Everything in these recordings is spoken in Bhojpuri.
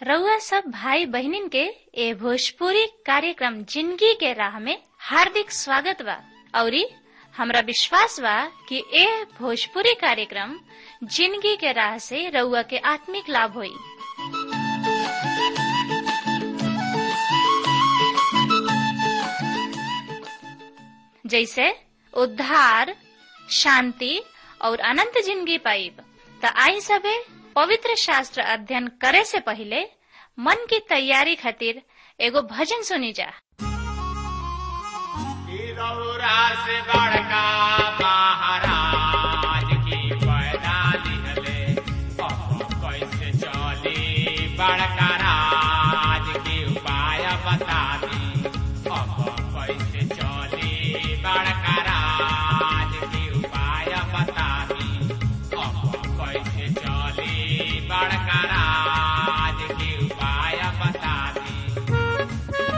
रउआ सब भाई बहिनीन के ए भोजपुरी कार्यक्रम जिंदगी के राह में हार्दिक स्वागत बा औरी हमरा विश्वास बा कि ए भोजपुरी कार्यक्रम जिंदगी के राह से रउआ के आत्मिक लाभ होई जैसे उद्धार शांति और अनंत जिंदगी पाइब त आई सबे पवित्र शास्त्र अध्ययन करे से पहले मन की तैयारी खातिर एगो भजन सुनी जा से बड़का महाराज की पैदा दिहले अब कैसे चली बड़का राज की उपाय बता दी अब कैसे चली बड़का राज की उपाय बता दी अब कैसे चली बड़का राज की उपाय बता दी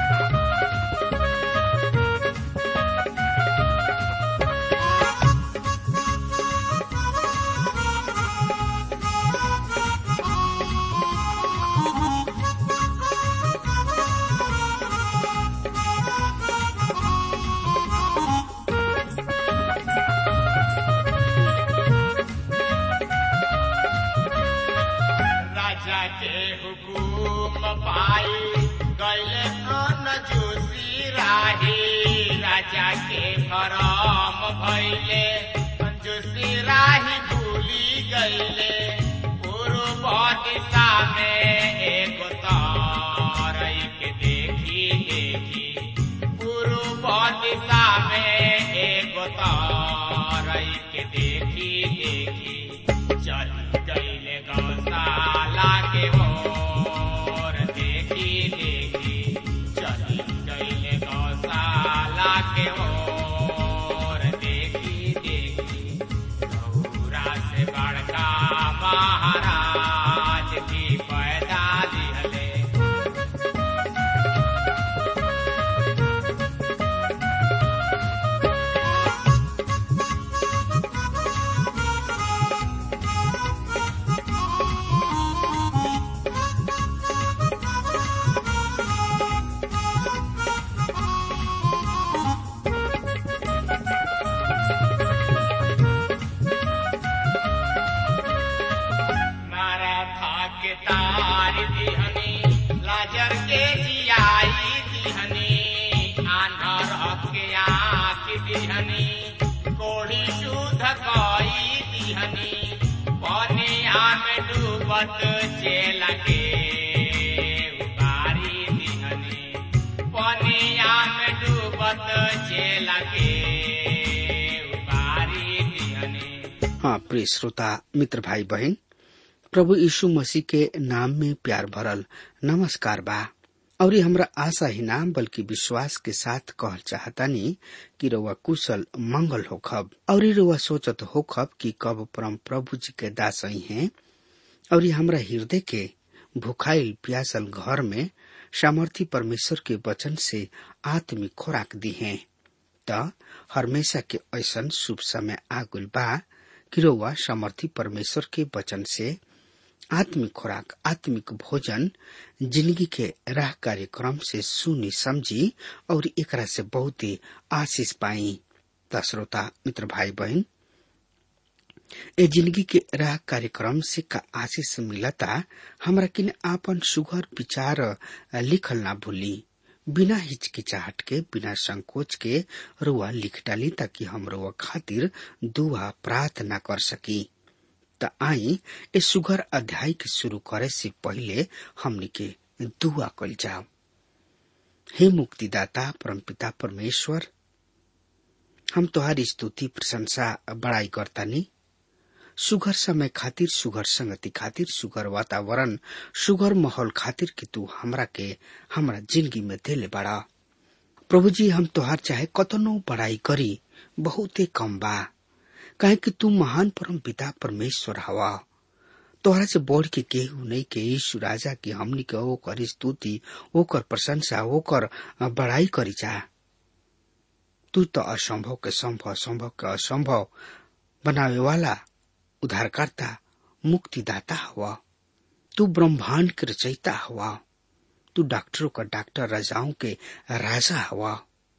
राजा के हुकुम पाई गैले कौन जोशी राही राजा के भरम भैले जोशी राही भूली गैले पूर्व दिशा में एक तारई के देखी देखी पूर्व दिशा में एक तारई के देखी देखी चल गईले गौशाला के मोर देखी देखी चल गईले गौशाला के मोर देखी देखी गौरा से बड़का महाराज की पैदा दिहले नाराधा के तार दिहनी लाजर के जियाई दिहनी आन्हर के आँख दिहनी कोड़ी शुद्ध कई दिहनी पनिया में डूबत चेल के उबारी दिहनी पनिया में डूबत चेल के उबारी दिहनी हाँ प्रिय श्रोता मित्र भाई बहन प्रभु यीशु मसीह के नाम में प्यार भरल नमस्कार बा और ये हमरा आशा ही ना बल्कि विश्वास के साथ कहल चाहतानी कि रउआ कुशल मंगल होखब और ये रउआ सोचत होखब कि कब परम प्रभु जी के दास ही हैं और ये हमरा हृदय के भुखाइल प्यासल घर में सामर्थी परमेश्वर के वचन से आत्मिक खुराक दी हैं त हमेशा के ऐसन शुभ समय आगुल बा कि रउआ समर्थी परमेश्वर के वचन से आत्मिक खुराक आत्मिक भोजन जिंदगी के राह कार्यक्रम से सुनी समझी और एकरा से बहुत ही आशीष पाई त श्रोता मित्र भाई बहन ए जिंदगी के राह कार्यक्रम से का आशीष मिलता हमरा किन आपन सुघर विचार लिखल ना भूली बिना हिचकिचाहट के बिना संकोच के रुआ लिख डाली ताकि हम रुआ खातिर दुआ प्रार्थना कर सकी त आई ए सुघर अध्याय के शुरू करे से पहले हमनी के दुआ कल जाओ हे मुक्तिदाता परमपिता परमेश्वर हम तोहारी स्तुति प्रशंसा बड़ाई करतानी सुघर समय खातिर सुघर संगति खातिर सुघर वातावरण सुघर माहौल खातिर कि तू हमरा के हमरा जिंदगी में देले बड़ा प्रभु जी हम तोहार चाहे कतनो बड़ाई करी बहुते कम बा काहे कि तू महान परम पिता परमेश्वर हवा तोहरा से बढ़ के केहू नहीं के यीशु राजा की हमनी के ओकर स्तुति ओकर प्रशंसा ओकर बड़ाई करी जा तू तो असंभव के संभव संभव के असंभव बनावे वाला उद्धारकर्ता मुक्तिदाता हुआ तू ब्रह्मांड के रचयिता हवा तू डॉक्टरों का डॉक्टर राजाओं के राजा हवा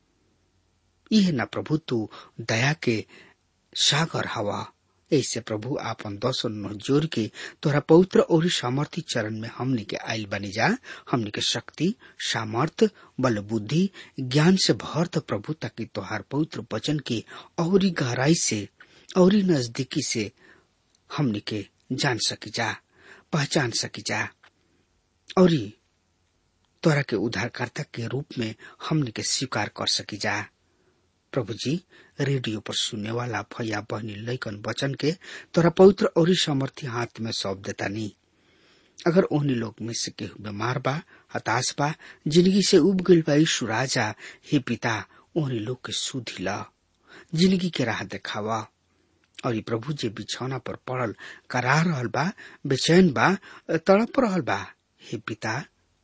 यह न प्रभु तू दया के सागर हवा ऐसे प्रभु आपन दस जोर के तोरा पवित्र और सामर्थ्य चरण में हमने के आयल बनी जा हमने के शक्ति सामर्थ बल बुद्धि ज्ञान से भर द प्रभु ताकि तोहार पवित्र वचन के और गहराई से और नजदीकी से हमने के जान सकी जा पहचान सकी जा और तोरा के उद्धारकर्ता के रूप में हमने के स्वीकार कर सकी जा प्रभु जी रेडियो पर सुनने वाला भैया बहनी लैकन वचन के तोरा पवित्र और सामर्थ्य हाथ में सौंप देता नहीं अगर ओहनी लोग में से केहू बीमार बा हताश बा जिंदगी से उब गइल बा यीशु राजा हे पिता ओहनी लोग के सुधी ला जिंदगी के राह देखावा और ये प्रभु जे बिछौना पर पड़ल करा रहल बा बेचैन बा तड़प रहल बा हे पिता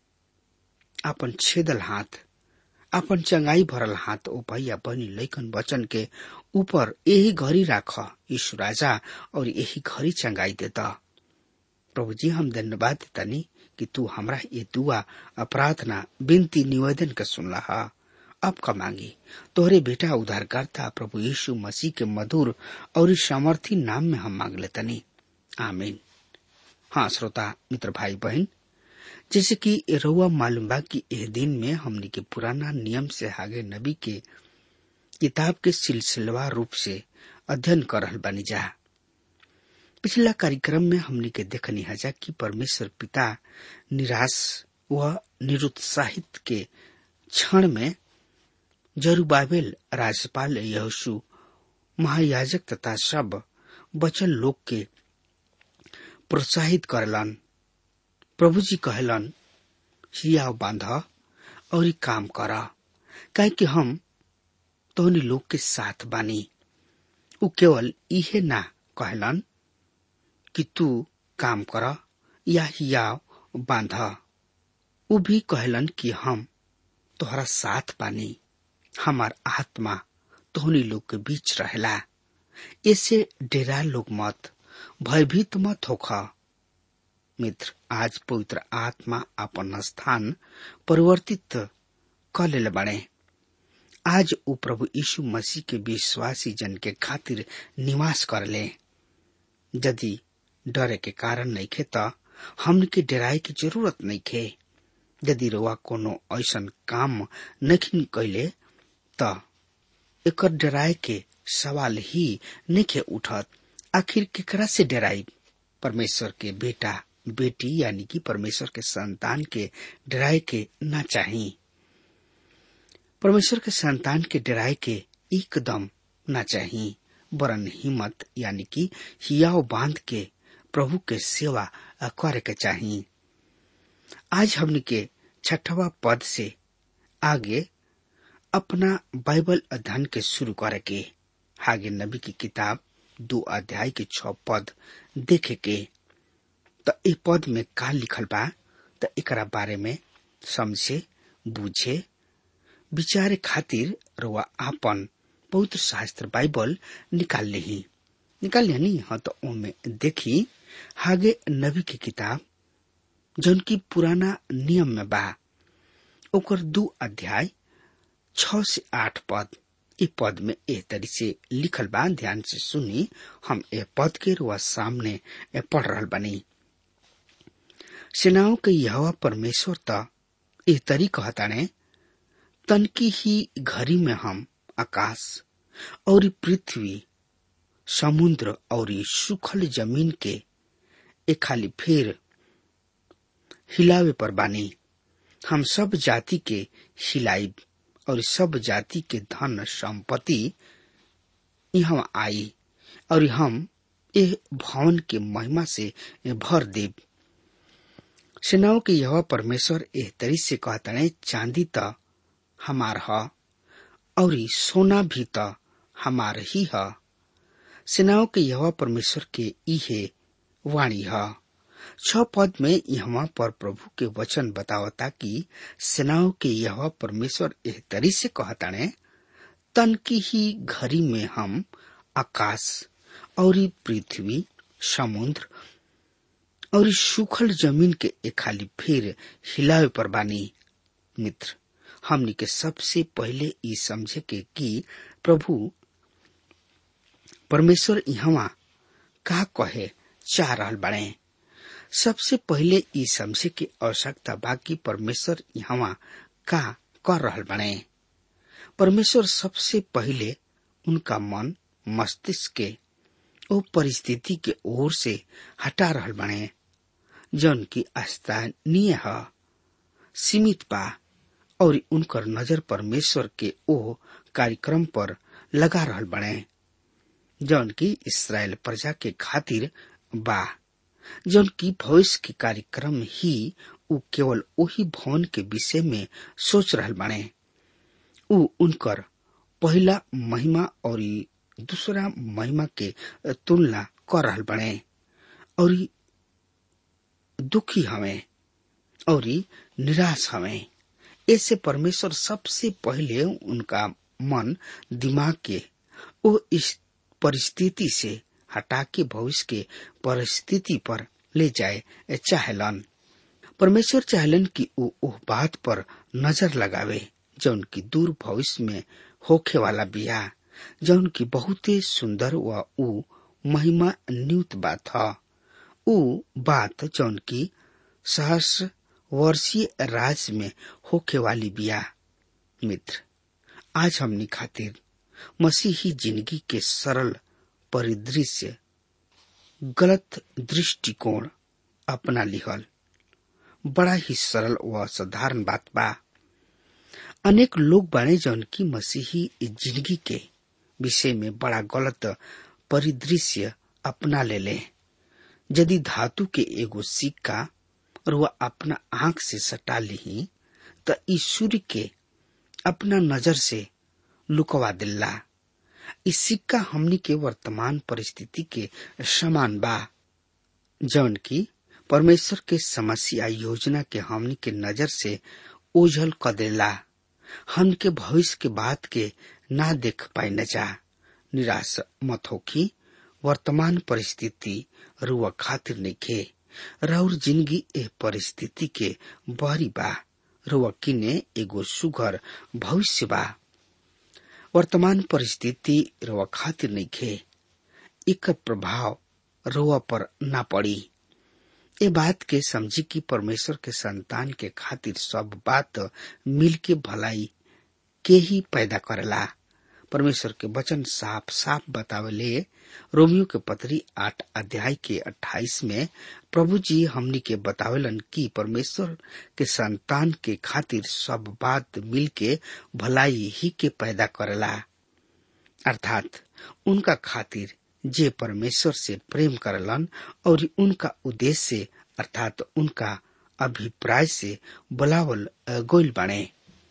अपन छेदल हाथ अपन चंगाई भरल हाथ ओ भैया बहनी लैकन वचन के ऊपर यही घड़ी राख यीशु राजा और यही घड़ी चंगाई देता प्रभु जी हम धन्यवाद देतानी कि तू हमरा ये दुआ प्रार्थना विनती निवेदन के सुनला हा अब का मांगी तोहरे बेटा उद्धारकर्ता प्रभु यीशु मसीह के मधुर और सामर्थी नाम में हम मांग लेतनी आमीन हाँ श्रोता मित्र भाई बहन जैसे कि रउआ मालूम बा कि एह दिन में हमनी के पुराना नियम से आगे नबी के किताब के सिलसिलेवार रूप से अध्ययन कर रहल बानी जा पिछला कार्यक्रम में हमनी के देखनी हजा कि परमेश्वर पिता निराश व निरुत्साहित के क्षण में जरूबाबेल राज्यपाल यहोशु महायाजक तथा सब बचल लोग के प्रोत्साहित करलन प्रभु जी कहलन हिया बांध और काम कर काहे कि हम तोहनी लोग के साथ बानी उ केवल इहे ना कहलन कि तू काम कर या हिया बांध उ भी कहलन कि हम तोहरा साथ बानी हमार आत्मा तोहनी लोग के बीच रहेला ऐसे डेरा लोग मत भयभीत मत होखा मित्र आज पवित्र आत्मा अपन स्थान परिवर्तित कर ले बने आज वो प्रभु यीशु मसीह के विश्वासी जन के खातिर निवास कर ले यदि डरे के कारण नहीं खे तो हमन के डराए की जरूरत नहीं खे यदि रुआ कोनो ऐसन काम नहीं कैले तो एकर डराए के सवाल ही नहीं खे उठत आखिर केकरा से डराई परमेश्वर के बेटा बेटी यानी कि परमेश्वर के संतान के डराए के ना चाही परमेश्वर के संतान के डराए के एकदम ना चाही वरन हिम्मत यानी कि हियाव बांध के प्रभु के सेवा करे के चाही आज हमने के छठवा पद से आगे अपना बाइबल अध्ययन के शुरू करे के आगे नबी की किताब दो अध्याय के छ पद देखे के त ए पद में का लिखल बा त एकरा बारे में समझे बुझे विचारे खातिर रुआ आपन पवित्र शास्त्र बाइबल निकाल ली निकाल ली हाँ तो ओमे देखी हागे नबी की किताब जौन की पुराना नियम में बा ओकर दू अध्याय छ से आठ पद ए पद में ए तरी से लिखल बा ध्यान से सुनी हम ए पद के रुआ सामने पढ़ रहल बनी सेनाओं के यह परमेश्वर त ए तरी कहताने तनकी ही घड़ी में हम आकाश और पृथ्वी समुद्र और सुखल जमीन के एक खाली फेर हिलावे पर बानी हम सब जाति के हिलाइब और सब जाति के धन संपत्ति यहाँ आई और हम एह भवन के महिमा से भर देव सेनाओं के यह परमेश्वर एह तरी से कहतने चांदी त हमार ह और सोना भी त हमार ही ह सेनाओं के यह परमेश्वर के इहे वाणी ह छ पद में यहाँ पर प्रभु के वचन बतावता कि सेनाओं के यह परमेश्वर एह तरी से कहताने तन की ही घड़ी में हम आकाश और पृथ्वी समुद्र और इस सूखल जमीन के एक खाली फिर हिलावे पर बानी मित्र हमनी के सबसे पहले ई समझे के कि प्रभु परमेश्वर यहाँ का कहे चाह रहल बने सबसे पहले ई समझे के आवश्यकता बाकी परमेश्वर यहाँ का कर रहल बने परमेश्वर सबसे पहले उनका मन मस्तिष्क के ओ परिस्थिति के ओर से हटा रहल बने जौन की स्थानीय है सीमित बा और उनकर नजर परमेश्वर के ओ कार्यक्रम पर लगा रहल बने जौन की इसराइल प्रजा के खातिर बा जौन की भविष्य के कार्यक्रम ही उ केवल वही भवन के विषय में सोच रहल बने उ उनकर पहला महिमा और दूसरा महिमा के तुलना कर रहल बने और दुखी हमें और निराश हमें ऐसे परमेश्वर सबसे पहले उनका मन दिमाग के वो इस परिस्थिति से हटा के भविष्य के परिस्थिति पर ले जाए चाहलन परमेश्वर चाहलन कि वो उस बात पर नजर लगावे जौन की दूर भविष्य में होखे वाला बिया जौन की बहुते सुंदर व उ महिमा न्यूत बात ह उ बात जौन की सहस्र वर्षीय राज में होखे वाली बिया मित्र आज हमनी खातिर मसीही जिंदगी के सरल परिदृश्य गलत दृष्टिकोण अपना लिहल बड़ा ही सरल व साधारण बात बा अनेक लोग बाने जौन की मसीही जिंदगी के विषय में बड़ा गलत परिदृश्य अपना ले ले यदि धातु के एगो सिक्का और वह अपना आंख से सटा ली तो इस सूर्य के अपना नजर से लुकवा दिल्ला इस सिक्का हमनी के वर्तमान परिस्थिति के समान बा जौन की परमेश्वर के समस्या योजना के हमनी के नजर से ओझल क देला हम के भविष्य के बात के ना देख पाए न जा निराश मत होखी वर्तमान परिस्थिति रुआ खातिर नइखे रउर जिंदगी ए परिस्थिति के बहरी बा रुआ किने एगो सुघर भविष्य बा वर्तमान परिस्थिति रुआ खातिर नइखे एक प्रभाव रुआ पर ना पड़ी ए बात के समझी कि परमेश्वर के संतान के खातिर सब बात मिल के भलाई के ही पैदा करेला परमेश्वर के वचन साफ साफ बतावले रोमियो के पत्री आठ अध्याय के अट्ठाईस में प्रभु जी हमनी के बतावेलन कि परमेश्वर के संतान के खातिर सब बात मिल के भलाई ही के पैदा करेला अर्थात उनका खातिर जे परमेश्वर से प्रेम करलन और उनका उद्देश्य अर्थात उनका अभिप्राय से बुलावल गोल बने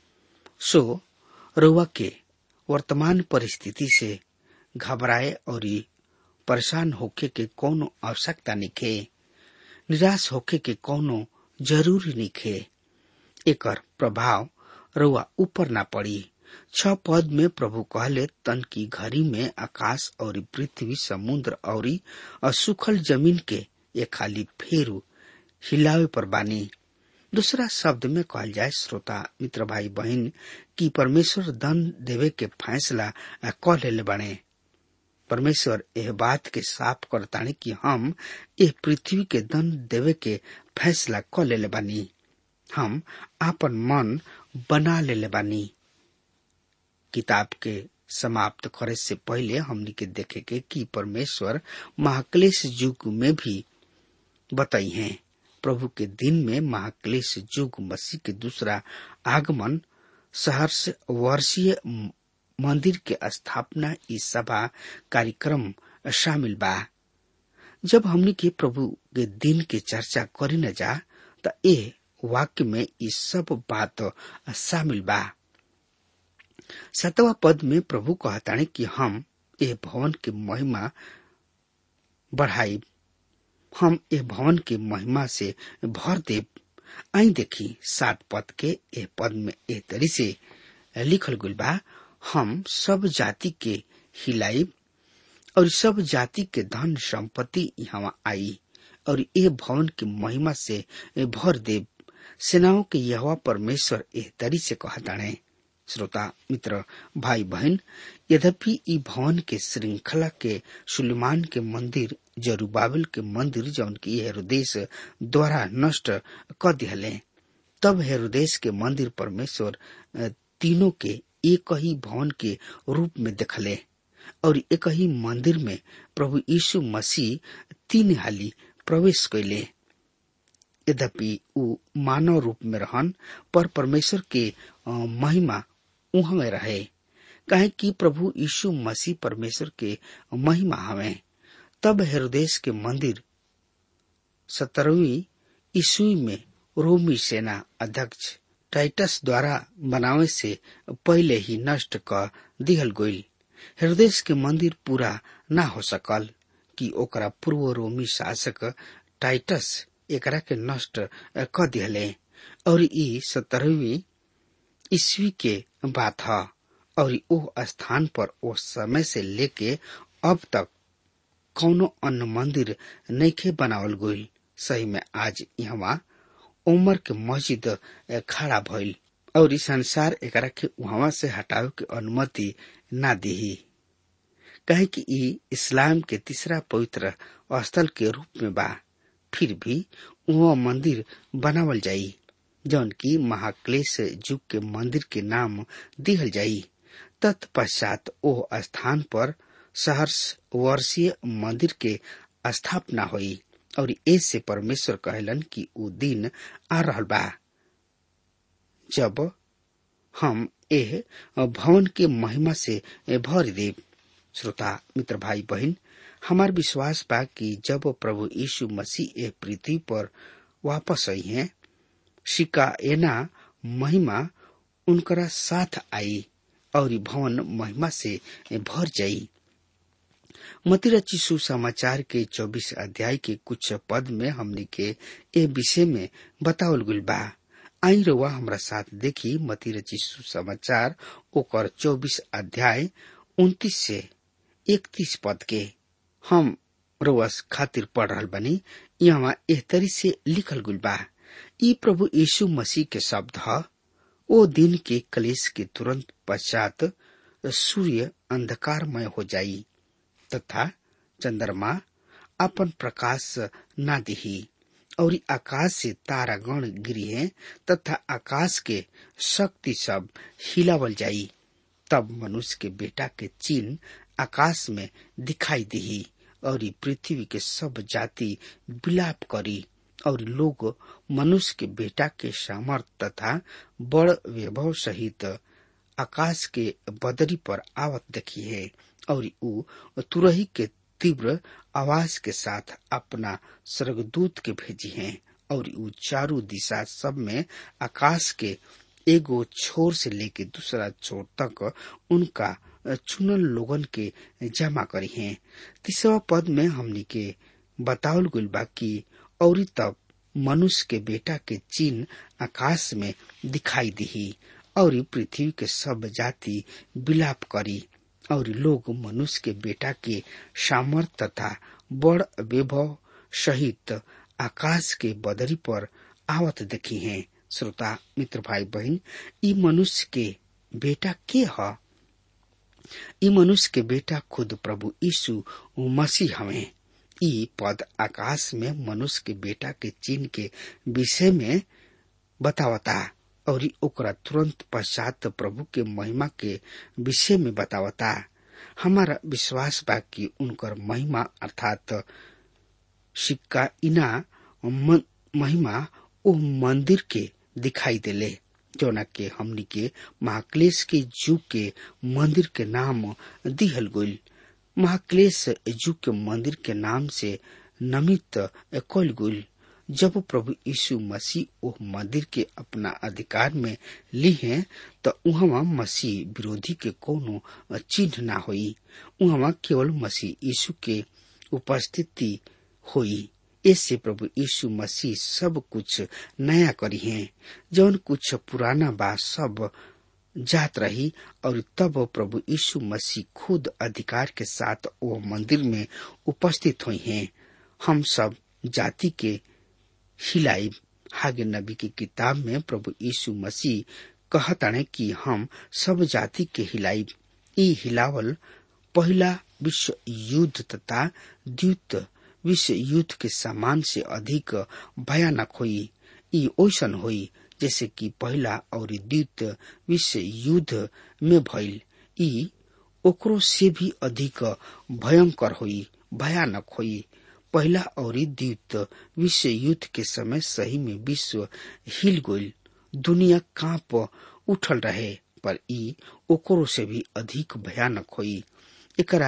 सो रुआ के वर्तमान परिस्थिति से घबराए और परेशान होके के कोनो आवश्यकता निखे निराश होके के कोनो जरूरी निखे एकर प्रभाव रुआ ऊपर ना पड़ी छ पद में प्रभु कहले तन की घड़ी में आकाश और पृथ्वी समुद्र और असुखल जमीन के ये खाली फेरू हिलावे पर बानी दूसरा शब्द में कहल जाए श्रोता मित्र भाई बहन कि परमेश्वर दंड देवे के फैसला क ले बने परमेश्वर यह बात के साफ करतानी कि हम यह पृथ्वी के दंड देवे के फैसला क ले बानी हम आपन मन बना ले बानी किताब के समाप्त करे से पहले हमनी के देखे के कि परमेश्वर महाक्लेश युग में भी बताई हैं प्रभु के दिन में महाक्लेश युग मसीह के दूसरा आगमन सहर्ष वर्षीय मंदिर के स्थापना इस सभा कार्यक्रम शामिल बा जब हमनी के प्रभु के दिन के चर्चा करी न जा त ए वाक्य में ई सब बात शामिल बा सतवा पद में प्रभु कहताने कि हम ए भवन के महिमा बढ़ाई हम ए भवन के महिमा से भर देव आई देखी सात पद के ए पद में ए तरी से लिखल गुल बा हम सब जाति के हिलाई और सब जाति के धन संपत्ति यहाँ आई और ए भवन की महिमा से भर देव सेनाओं के यहवा परमेश्वर एह तरी से कहताणे श्रोता मित्र भाई बहन यद्यपि ई भवन के श्रृंखला के सुलेमान के मंदिर जरूबाबिल के मंदिर जौन की हेरोदेश द्वारा नष्ट क दिहले तब हेरोदेश के मंदिर परमेश्वर तीनों के एक ही भवन के रूप में देखले और एक ही मंदिर में प्रभु यीशु मसीह तीन हाली प्रवेश कैले यद्यपि ऊ मानव रूप में रहन पर परमेश्वर के महिमा उहाँ में रहे काहे कि प्रभु यीशु मसीह परमेश्वर के महिमा हवे तब हेरोदेश के मंदिर सत्रहवीं ईस्वी में रोमी सेना अध्यक्ष टाइटस द्वारा बनावे से पहले ही नष्ट क दिहल गईल हृदय के मंदिर पूरा न हो सकल कि ओकरा पूर्व रोमी शासक टाइटस एकरा के नष्ट क दिहले और ई सत्रहवीं ईस्वी के बात ह और ओ स्थान पर ओ समय से लेके अब तक कौनो अन्य मंदिर नैखे बनावल गईल सही में आज यहाँ उमर के मस्जिद खड़ा भइल और ई संसार एकरा के वहां से हटावे के अनुमति ना दिही कहे कि ई इस्लाम के तीसरा पवित्र स्थल के रूप में बा फिर भी वह मंदिर बनावल जाई जौन की महाक्लेश युग के मंदिर के नाम दिहल जाई तत्पश्चात ओ स्थान पर सहर्ष वर्षीय मंदिर के स्थापना हुई और ऐसे परमेश्वर कहलन कि ऊ दिन आ रहल बा जब हम एह भवन के महिमा से भर देव श्रोता मित्र भाई बहन हमार विश्वास बा कि जब प्रभु यीशु मसीह एह पृथ्वी पर वापस आई हैं शिका एना महिमा उनकरा साथ आई और भवन महिमा से भर जाई मतिरची सुसमाचार के चौबीस अध्याय के कुछ पद में हमने के ए विषय में बतावल गुल बा आई रउआ हमरा साथ देखी मतिरची सुसमाचार ओकर चौबीस अध्याय उन्तीस से इकतीस पद के हम रउआ खातिर पढ़ रहल बनी यहाँ एह तरी से लिखल गुल बा ई प्रभु यीशु मसीह के शब्द ह ओ दिन के कलेश के तुरंत पश्चात सूर्य अंधकारमय हो जाई तथा चंद्रमा अपन प्रकाश न दिही और आकाश से तारागण गिरी तथा आकाश के शक्ति सब हिलावल जाई तब मनुष्य के बेटा के चिन्ह आकाश में दिखाई दिही और पृथ्वी के सब जाति विलाप करी और लोग मनुष्य के बेटा के सामर्थ तथा बड़ वैभव सहित आकाश के बदरी पर आवत देखी है और ऊ तुरही के तीव्र आवाज के साथ अपना स्वर्गदूत के भेजी हैं और ऊ चारों दिशा सब में आकाश के एगो छोर से लेके दूसरा छोर तक उनका चुनल लोगन के जमा करी हैं तीसरा पद में हमनी के बतावल गुल बा कि और तब मनुष्य के बेटा के चिन्ह आकाश में दिखाई दिही और पृथ्वी के सब जाति विलाप करी और लोग मनुष्य के बेटा के सामर्थ तथा बड़ वैभव सहित आकाश के बदरी पर आवत देखी हैं श्रोता मित्र भाई बहन ई मनुष्य के बेटा के ह ई मनुष्य के बेटा खुद प्रभु यीशु मसीह हमें ई पद आकाश में मनुष्य के बेटा के चिन्ह के विषय में बतावता और ओकरा तुरंत पश्चात प्रभु के महिमा के विषय में बतावता हमारा विश्वास बा कि उनकर महिमा अर्थात सिक्का इना महिमा ओ मंदिर के दिखाई देले जौना के हमनी के महाक्लेश के जुग के मंदिर के नाम दिहल गईल महाक्लेश युग के मंदिर के नाम से नमित कल गईल जब प्रभु यीशु मसीह ओह मंदिर के अपना अधिकार में ली हैं तो उहवा मसीह विरोधी के कोनो चिन्ह ना होई उहवा केवल मसीह यीशु के उपस्थिति होई इससे प्रभु यीशु मसीह सब कुछ नया करी हैं जौन कुछ पुराना बा सब जात रही और तब प्रभु यीशु मसीह खुद अधिकार के साथ वो मंदिर में उपस्थित हुई हैं हम सब जाति के हिलाई हागे नबी की किताब में प्रभु यीशु मसीह कहताणे कि हम सब जाति के हिलाई ई हिलावल पहला विश्व युद्ध तथा द्वित विश्व युद्ध के समान से अधिक भयानक हुई ई ओसन हुई जैसे कि पहला और द्वित विश्व युद्ध में भइल ई ओकरो से भी अधिक भयंकर हुई भयानक हुई पहला और द्वित विश्व युद्ध के समय सही में विश्व हिल गईल दुनिया कांप उठल रहे पर ई ओकरो से भी अधिक भयानक हुई एकरा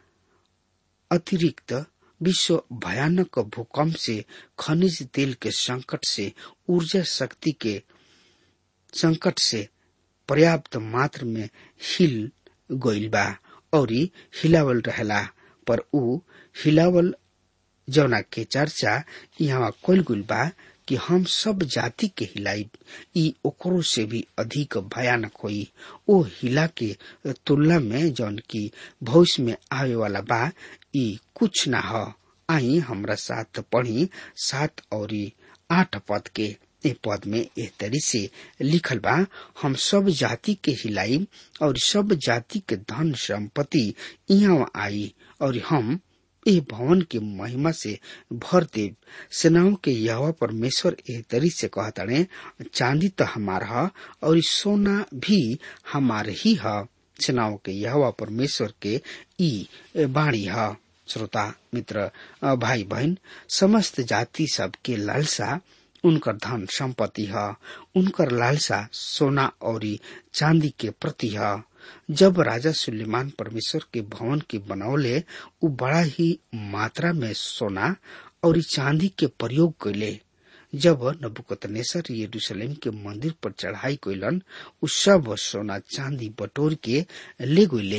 अतिरिक्त विश्व भयानक भूकंप से खनिज तेल के संकट से ऊर्जा शक्ति के संकट से पर्याप्त मात्र में हिल गईल बा और हिलावल रहेला पर ऊ हिलावल जौना के चर्चा यहाँ कल गुल बा कि हम सब जाति के हिलाई ई ओकरो से भी अधिक भयानक होई ओ हिला के तुलना में जौन की भविष्य में आवे वाला बा ई कुछ ना हो आई हमरा साथ पढ़ी सात और आठ पद के ए पद में एह तरी से लिखल बा हम सब जाति के हिलाई और सब जाति के धन संपत्ति यहाँ आई और हम ए भवन के महिमा से भर देव सेनाओं के यहवा परमेश्वर एह तरी से कहताड़े चांदी तो हमार ह और सोना भी हमार ही ह सेनाओं के यहवा परमेश्वर के ई बाणी ह श्रोता मित्र भाई बहन समस्त जाति सब के लालसा उनकर धन संपत्ति है उनकर लालसा सोना और चांदी के प्रति है जब राजा सुलेमान परमेश्वर के भवन के बनौले उ बड़ा ही मात्रा में सोना और चांदी के प्रयोग कैले जब नबुकतनेसर यरूशलेम के मंदिर पर चढ़ाई कैलन उ सब सोना चांदी बटोर के ले गईले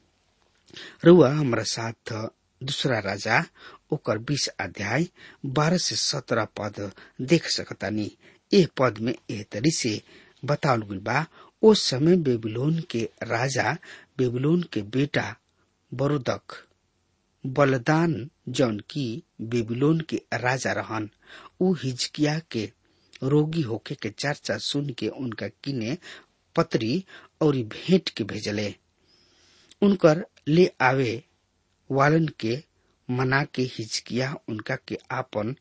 रुआ हमारा साथ दूसरा राजा ओकर बीस अध्याय बारह से सत्रह पद देख सकतानी एह पद में एह तरी से बतावल गई बा ओ समय बेबीलोन के राजा बेबीलोन के बेटा बरुदक बलदान जौन की बेबीलोन के राजा रहन उ हिजकिया के रोगी होके के चर्चा सुन के उनका किने पत्री और भेंट के भेजले उनकर ले आवे वालन के मना के हिचकिया उनका के आपन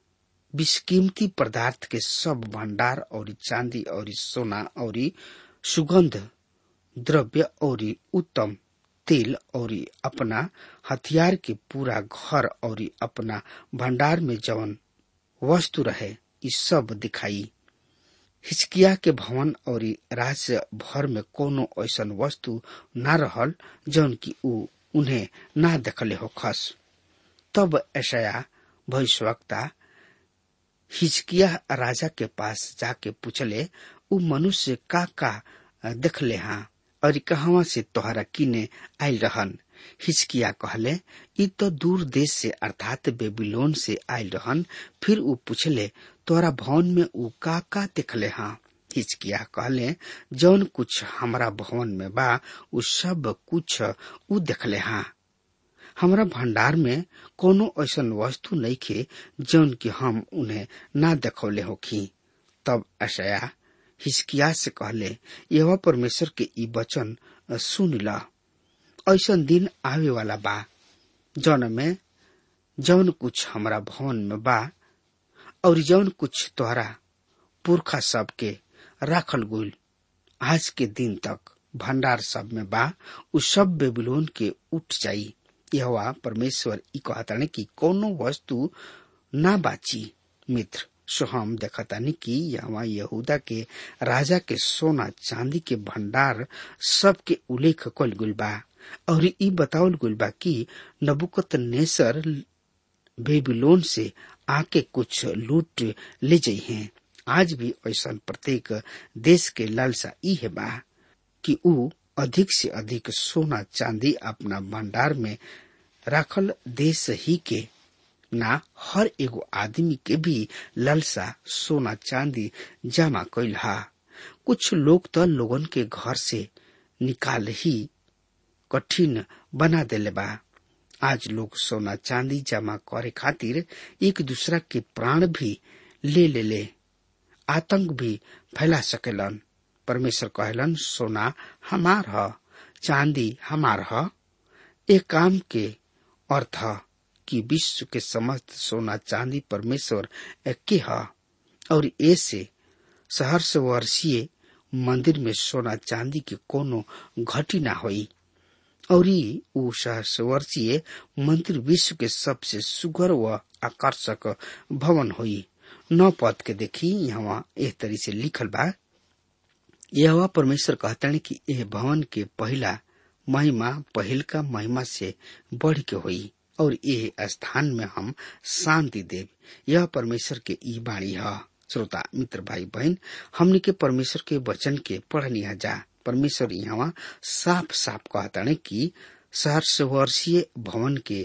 विषकीमती पदार्थ के सब भंडार और चांदी और सोना और सुगंध द्रव्य और उत्तम तेल और अपना हथियार के पूरा घर और अपना भंडार में जवन वस्तु रहे ये सब दिखाई हिचकिया के भवन और राज्य भर में कोनो ऐसा वस्तु न रहल जौन की ऊ उन्हें ना देखले हो खस तब ऐसा भविष्यवक्ता हिचकिया राजा के पास जाके पूछले उ मनुष्य का का देखले हाँ और कहवा से तोहरा किने आयल रहन हिचकिया कहले इ तो दूर देश से अर्थात बेबीलोन से आयल रहन फिर उ पूछले तोरा भवन में उ का का देखले हाँ हिचकिया कहले जौन कुछ हमारा भवन में बा उ सब कुछ उ देखले हाँ हमरा भंडार में कोनो ऐसा वस्तु नहीं खे जौन की हम उन्हें ना देखौले होखी तब अशया हिचकिया से कहले यह परमेश्वर के ई वचन सुन ला ऐसा दिन आवे वाला बा जौन में जौन कुछ हमरा भवन में बा और जौन कुछ तोहरा पुरखा सब के राखल गुल आज के दिन तक भंडार सब में बा उ सब बेबीलोन के उठ जाई यह परमेश्वर ई कहताने कि कोनो वस्तु ना बाची मित्र सो हम देखतानी कि यहाँ यहूदा के राजा के सोना चांदी के भंडार सब के उल्लेख कल गुल बा और ई बतावल गुल बा कि नबुकत नेसर बेबीलोन से आके कुछ लूट ले जाइ हैं आज भी ऐसा प्रत्येक देश के लालसा ई है बा कि ऊ अधिक से अधिक सोना चांदी अपना भंडार में रखल देश ही के ना हर एगो आदमी के भी लालसा सोना चांदी जमा कैल हा कुछ लोग तो लोगन के घर से निकाल ही कठिन बना देले बा आज लोग सोना चांदी जमा करे खातिर एक दूसरा के प्राण भी ले ले ले आतंक भी फैला सकेलन परमेश्वर कहलन सोना हमार ह चांदी हमार ह एक काम के अर्थ ह कि विश्व के समस्त सोना चांदी परमेश्वर के ह और ऐसे सहर्ष वर्षीय मंदिर में सोना चांदी के कोनो घटी ना होई और ऊ सहर्ष वर्षीय मंदिर विश्व के सबसे सुगर व आकर्षक भवन होई नौ पद के देखी यहाँ एह तरी से लिखल बा यह परमेश्वर कहतन कि यह भवन के पहला महिमा पहिल का महिमा से बढ़ के हुई और ये स्थान में हम शांति देव यह परमेश्वर के ई बाणी है श्रोता मित्र भाई बहन हमने के परमेश्वर के वचन के पढ़निया जा परमेश्वर यहाँ साफ साफ कहता है कि सहर्ष वर्षीय भवन के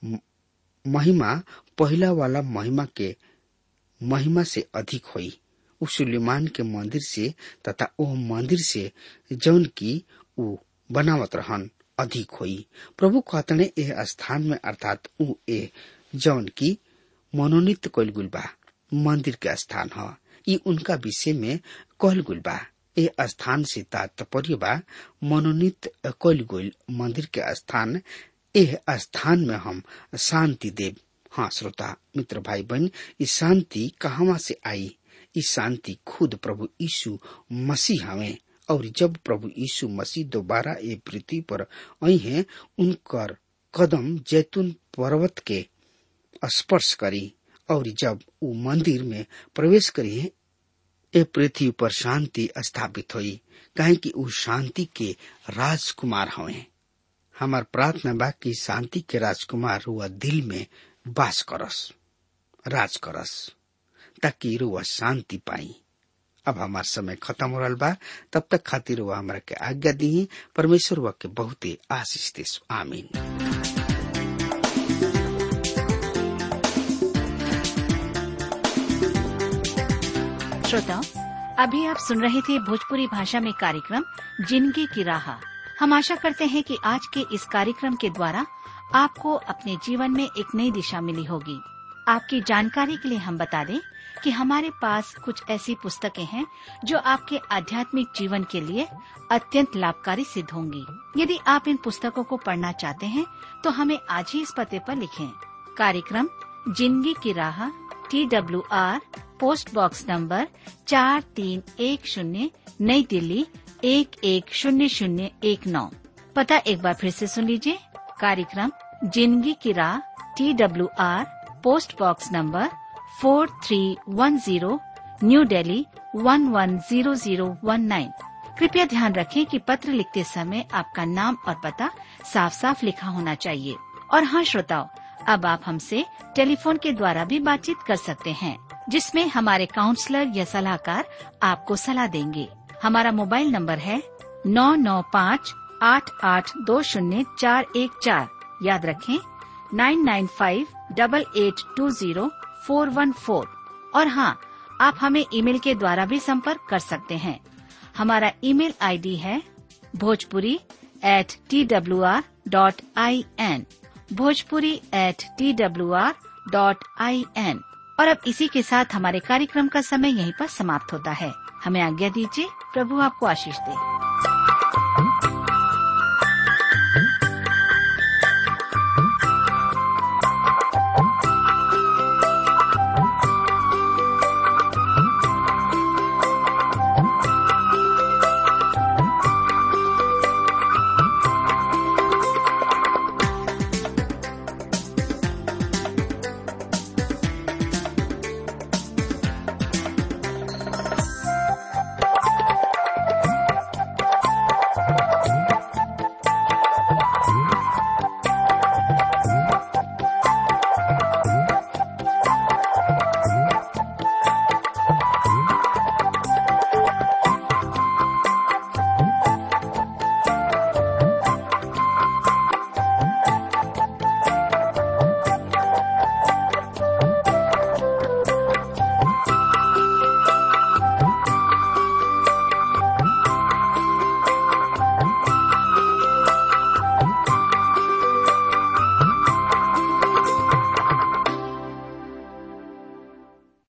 महिमा पहला वाला महिमा के महिमा से अधिक हुई उ सुलेमान के मंदिर से तथा ओ मंदिर से जौन की उ बनावत रहन अधिक हुई प्रभु कहतने ए स्थान में अर्थात उ ए जौन की मनोनीत कैल गुल बा मंदिर के स्थान ह ई उनका विषय में कहल गुल बा ए स्थान से तात्पर्य बा मनोनीत कैल गुल मंदिर के स्थान एह स्थान में हम शांति देव हाँ श्रोता मित्र भाई बहन ई शांति कहवा से आई ई शांति खुद प्रभु यीशु मसीह हवे और जब प्रभु यीशु मसीह दोबारा ये पृथ्वी पर आई हैं उनकर कदम जैतून पर्वत के स्पर्श करी और जब वो मंदिर में प्रवेश करी ए पृथ्वी पर शांति स्थापित हुई कहे कि वो शांति के राजकुमार हवे हमार प्रार्थना बा कि शांति के राजकुमार हुआ दिल में वास करस राज करस ताकि रुआ शांति पाई अब हमार समय खत्म हो रहा बा तब तक खातिर हुआ हमारा के आज्ञा दी परमेश्वर हुआ के बहुत ही आशीष दे आमीन श्रोताओं अभी आप सुन रहे थे भोजपुरी भाषा में कार्यक्रम जिंदगी की राह हम आशा करते हैं कि आज के इस कार्यक्रम के द्वारा आपको अपने जीवन में एक नई दिशा मिली होगी आपकी जानकारी के लिए हम बता दें कि हमारे पास कुछ ऐसी पुस्तकें हैं जो आपके आध्यात्मिक जीवन के लिए अत्यंत लाभकारी सिद्ध होंगी यदि आप इन पुस्तकों को पढ़ना चाहते हैं तो हमें आज ही इस पते पर लिखें कार्यक्रम जिंदगी की राह T W R post box number चार तीन एक शून्य नई दिल्ली एक एक शून्य शून्य एक नौ पता एक बार फिर से सुन लीजिए कार्यक्रम जिंदगी की राह T W R post box number four three one zero new Delhi one one zero zero one nine कृपया ध्यान रखें कि पत्र लिखते समय आपका नाम और पता साफ साफ लिखा होना चाहिए और हाँ श्रोताओं अब आप हमसे टेलीफोन के द्वारा भी बातचीत कर सकते हैं जिसमें हमारे काउंसलर या सलाहकार आपको सलाह देंगे हमारा मोबाइल नंबर है नौ नौ पाँच आठ आठ दो शून्य चार एक चार याद रखें nine nine five double eight two zero four one four और हाँ आप हमें ईमेल के द्वारा भी संपर्क कर सकते हैं हमारा ईमेल आईडी है Bhojpuri at T W R dot I N Bhojpuri at T W R dot I N और अब इसी के साथ हमारे कार्यक्रम का समय यहीं पर समाप्त होता है हमें आज्ञा दीजिए प्रभु आपको आशीष दे